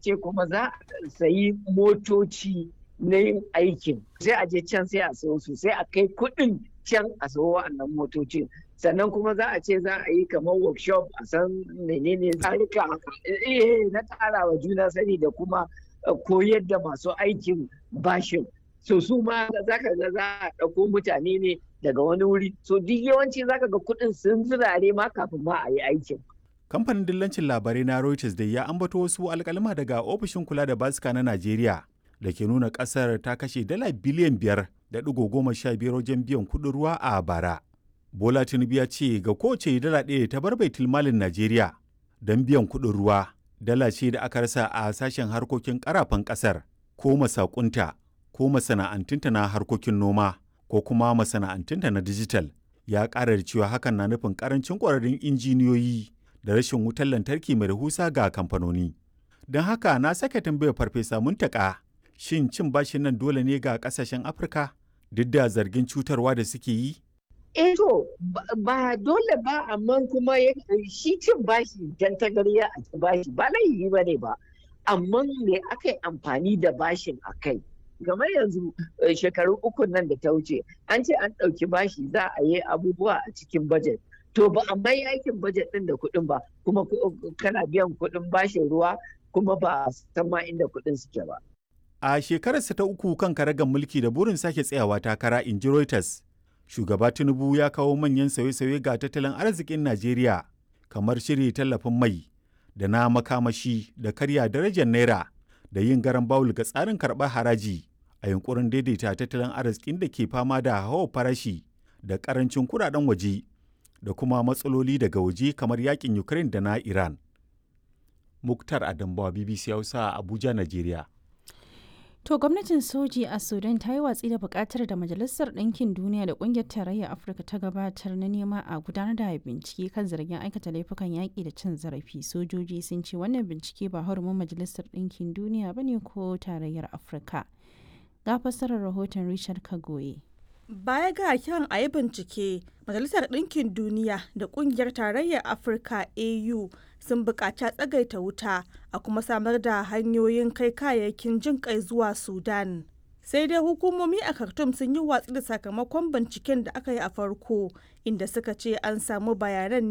ce kuma za a sayi motoci na yin aikin sai a je can sai a sayo su sai a kai kuɗin can a sayo wa'annan motocin sannan kuma za a ce za a yi kamar workshop a san menene tsarika na ƙara wa juna sani da kuma koyar da masu aikin bashin so su ma za ka ga za a ɗauko mutane ne daga wani wuri so duk yawanci za ka ga kuɗin sun zirare ma kafin ma a yi aikin kamfanin dillancin labarai na reuters da ya ambato wasu alkalima daga ofishin kula da basika na najeriya da ke nuna kasar ta kashe dala biliyan biyar da ɗigo goma sha biyar wajen biyan kuɗin ruwa a bara bola tinubu ya ce ga kowace dala ɗaya ta bar baitul malin najeriya don biyan kuɗin ruwa dala ce da aka rasa a sashen harkokin karafan ƙasar ko masakunta ko masana'antunta na harkokin noma ko kuma masana'antunta na dijital ya ƙara da cewa hakan na nufin ƙarancin ƙwararrun injiniyoyi da rashin wutar lantarki mai rahusa ga kamfanoni. Don haka na sake tambayar farfesa muntaka shin cin bashin nan dole ne ga kasashen Afirka duk da zargin cutarwa da suke yi? Eh to ba dole ba amma kuma shi cin bashi dan tagariya a ci bashi ba laifi ba ne ba amma me aka yi amfani da bashin a kai game yanzu shekaru uku nan da ta wuce an ce an ɗauki bashi za a yi abubuwa a cikin bajet to ba a mai aikin bajet ɗin da kuɗin ba kuma kana biyan kuɗin bashin ruwa kuma ba san ma inda kuɗin suke ba. A shekararsa ta uku kan karagar mulki da burin sake tsayawa takara in ji Reuters, shugaba Tinubu ya kawo manyan sauye-sauye ga tattalin arzikin Najeriya kamar shiri tallafin mai da na makamashi da karya darajar naira da yin garan bawul ga tsarin karɓar haraji a yunkurin daidaita tattalin arzikin da ke fama da hawa farashi da ƙarancin kuɗaɗen waje da kuma matsaloli daga waje kamar yakin Ukraine da na Iran. Muktar Adambawa BBC Hausa Abuja, Najeriya. To gwamnatin soji a Sudan ta yi watsi da bukatar da Majalisar Ɗinkin Duniya da Ƙungiyar Tarayyar Afirka ta gabatar na nema a gudanar da bincike kan zargin aikata laifukan yaƙi da cin zarafi. Sojoji sun ce wannan bincike ba hurumin Majalisar Ɗinkin Duniya ba ne ko Tarayyar Afirka. Ga fassarar rahoton Richard Kagoye. Baya ga kiran a yi bincike, Majalisar Ɗinkin Duniya da Ƙungiyar Tarayyar Afirka AU sun buƙaci tsagaita wuta a kuma samar da hanyoyin kai kayayyakin jin kai zuwa Sudan. Sai dai hukumomi a Khartoum sun yi watsi da sakamakon binciken da aka yi a farko, inda suka ce an samu bayanan